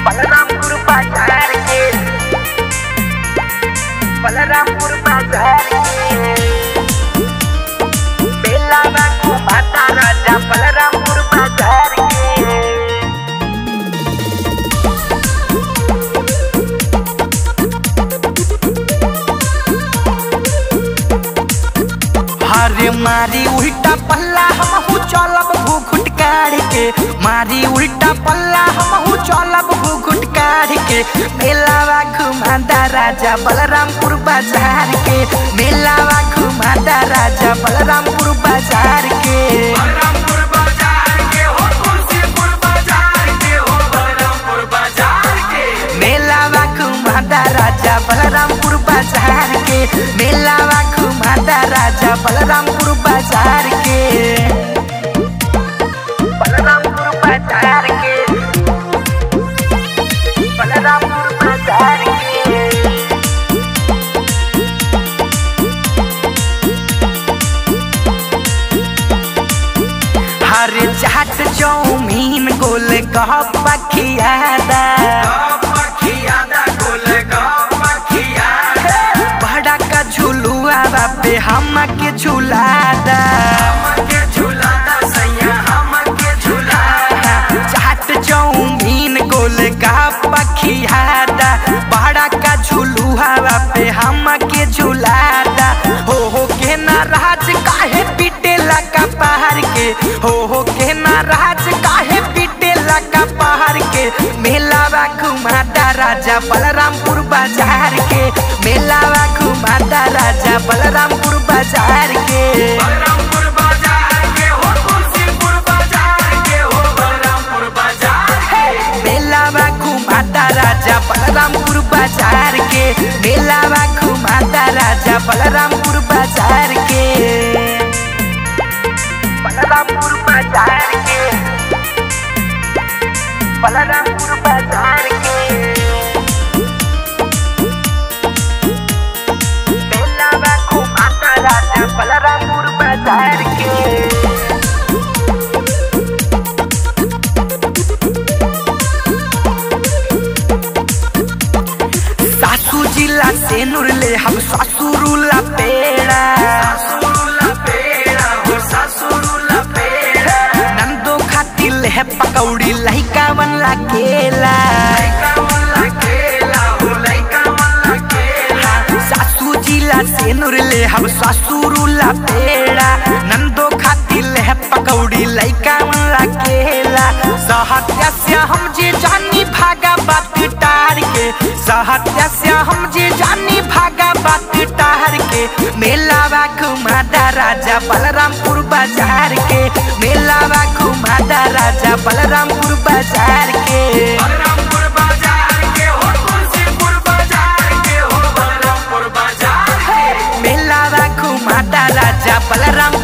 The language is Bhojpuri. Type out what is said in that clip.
बलरामपुर बाजार के बलरामपुर बाजार के बेला को माता राजा बलरामपुर बाजार के हरे मारी उल्टा पल्ला हमहू चलब घुघुट काढ़ के मारी उल्टा पल्ला हमहू चलब घुघुट काढ़ के मेलावा घुमादा राजा बलरामपुर बाजार के मेलावा घुमादा राजा बलरामपुर बाजार के बलरामपुर बाजार के हो तुलसीपुर बाजार के हो बलरामपुर बाजार के मेलावा घुमादा राजा बलरामपुर बाजार के मेलावा घुमादा राजा बलरामपुर बाजार के बलरामपुर बाजार के बलरामपुर बाजार के हरे चाट चौमीन गोल गप्पा खियादा मखियादा गोल मखियादा बड़ा का झुलुआ बापे हम के झुलादा हमके झुलादा सैया हमके झुलादा चाट चौमीन गोल गप्पा खियादा बड़ा का झुलुआ बापे हम के झुलादा हो हो के नाराज काहे पीटेला का पहाड़ के हो हो के नाराज काहे पीटेला का पहाड़ के मेलावा घुमादा राजा बलरामपुर बाजार के मेलावा घुमादा राजा बलरामपुर बाजार के बलरामपुर बाजार के हो तुलसीपुर बाजार के हो बलरामपुर बाजार के मेलावा घुमादा राजा बलरामपुर बाजार के मेलावा घुमादा राजा बलरामपुर बाजार के बलरामपुर बाजार के बलरामपुर बाजार के बेलावा को माता राजा बलरामपुर बाजार के सासू जिला से नुरले हम ससुरुला पेड़ा सासुरुला पेड़ा हो सासुरुला पेड़ा नंदो खातिर ले पकौड़ी लहिका बनला केला लइका वाला केला हो लइका वाला केला सासू जिला से नुरले हम ससुरुला पेड़ा नंदो खातिर ले पकौड़ी लइका बनला केला सहत्या से हम जे जानी भागा बात टार के सहत्या से हम जे जानी भागा बात टार के मेलावा घुमादा राजा बलरामपुर बाजार के मेलावा घुमादा राजा बलरामपुर बाजार के बलरामपुर बाजार के हो तुलसीपुर बाजार के हो बलरामपुर बाजार के मेलावा घुमादा राजा बलराम